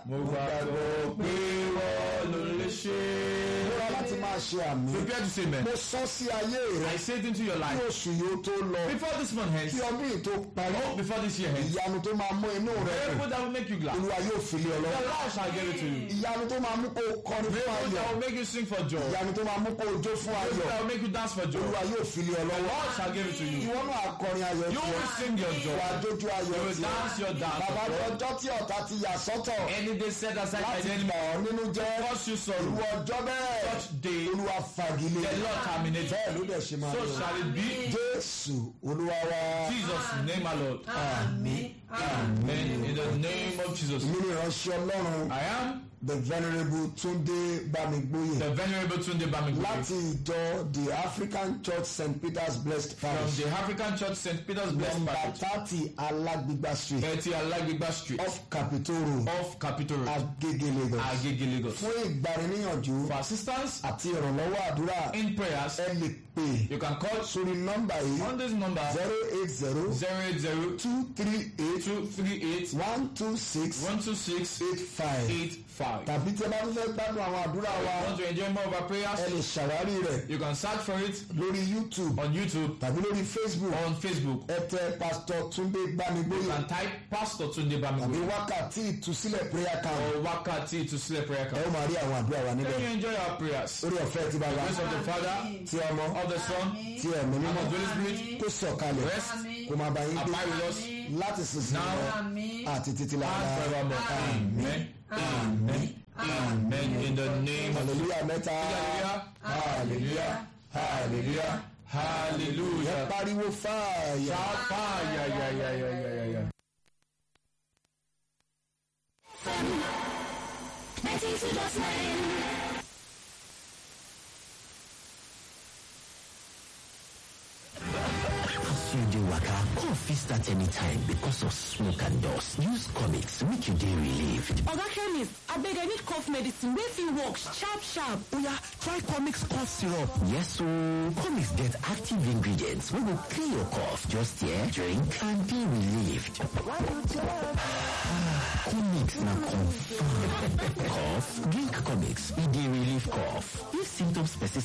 mo gbàgbọ́ pé wọ́n ló lè ṣe. múra láti máa ṣe àmì prepare to say amen. mo sọ sí ayé rẹ I say it into your kí life oṣù yìí ó tó lọ before this month ends. kí ọdún yìí tó parí Oh, before this year ends. ìyanu tó máa mú inú rẹ dùn Miracle that will make you glad. olúwa yóò fi lé ọ The lọ́wọ́ Lord shall give it to you. ìyanu tó máa mú kó o kọrin fún Miracle ayọ̀ that will make you sing for joy. ìyanu tó máa mú kó o jó fún Miracle ayọ̀ that will make you dance for joy. olúwa yóò fi lé ọ The lọ́wọ́ Lord shall give it to you. ìwọ náà akọrin ayọ̀ You tiẹ̀ will sing your joy. wà á jójú ayọ̀ You will tiẹ̀ dance your dance. bàbá of ní joy. ọjọ́ tí ọ̀tá ti yà sọ́tọ̀ Any day set aside by láti the enemy. bà ọ́ nínú jẹ́ Cause you irú sorrow. ọjọ́ bẹ́ẹ̀ Such day, olúwa fagilé the Lord terminate. bẹ́ẹ̀ ló dẹ̀ ṣe máa So lọ shall it be. jésù olúwa wa Jesus' name, my Lord. Àmín. Amen. In the name of Jesus. èmi ni ìránṣẹ́ ọlọ́run I am the venerable túndé bámigbóyè the Venerable Tunde Bamigbe láti ìjọ the african church st peter's blessed from parish the African Church St. Peter's Blessed number Parish, thirty alágbègbà street 30 Alagbigba Street, off capitol road off Capitol Road, agege lagos Agege, Lagos. fún ìgbaniníyànjú For assistance àti ìrànlọ́wọ́ àdúrà in prayers, ẹ lè pè you can call sórí nọ́mbà yìí on this number zero eight zero 080 two three eight 238 one two six 126 eight five 85. tàbí tí ẹ bá tún fẹ́ gbádùn àwọn àdúrà wa Want to enjoy more of our ẹ prayers? lè ṣàwárí rẹ̀ You can search for it lórí youtube on YouTube, tàbí lórí facebook on Facebook. ẹ tẹ pastor túndé You gbanigbóyè can type Pastor Tunde tàbí Bamigbe wákàtí ìtúsílẹ̀ prayer camp or Wakati to Sleep Prayer ẹ Camp. ó máa rí àwọn àdúrà wa Let níbẹ̀ you enjoy our prayers. orí ọ̀fẹ́ tí bàbá Grace of the Father, tí ọmọ of the Son, tí ẹ̀mí and mímọ́ of the Holy Spirit kó sọ̀kalẹ̀ rest, kó máa bá yín gbé abide with us láti sísìn now lọ Àmín. àti títí and lára forevermore. Amen. Amen. Amen. In the name of hallelujah mẹ́ta Hallelujah. Hallelujah. ẹ Hallelujah. pariwo fààyà. Shout fire. Yeah, yeah, yeah, yeah, yeah, yeah, yeah. As you dey waka, cough fit start anytime because of smoke and dust. Use comics make you dey relieved. Oga chemist, abeg I need cough medicine wey fit work sharp sharp. Oya, try comics cough syrup. Yes ooo, comics get active ingredients wey go clear your cough. Just here, drink and be relieved. comics na confirm. cough, drink comics, e dey relieve cough. If symptoms persist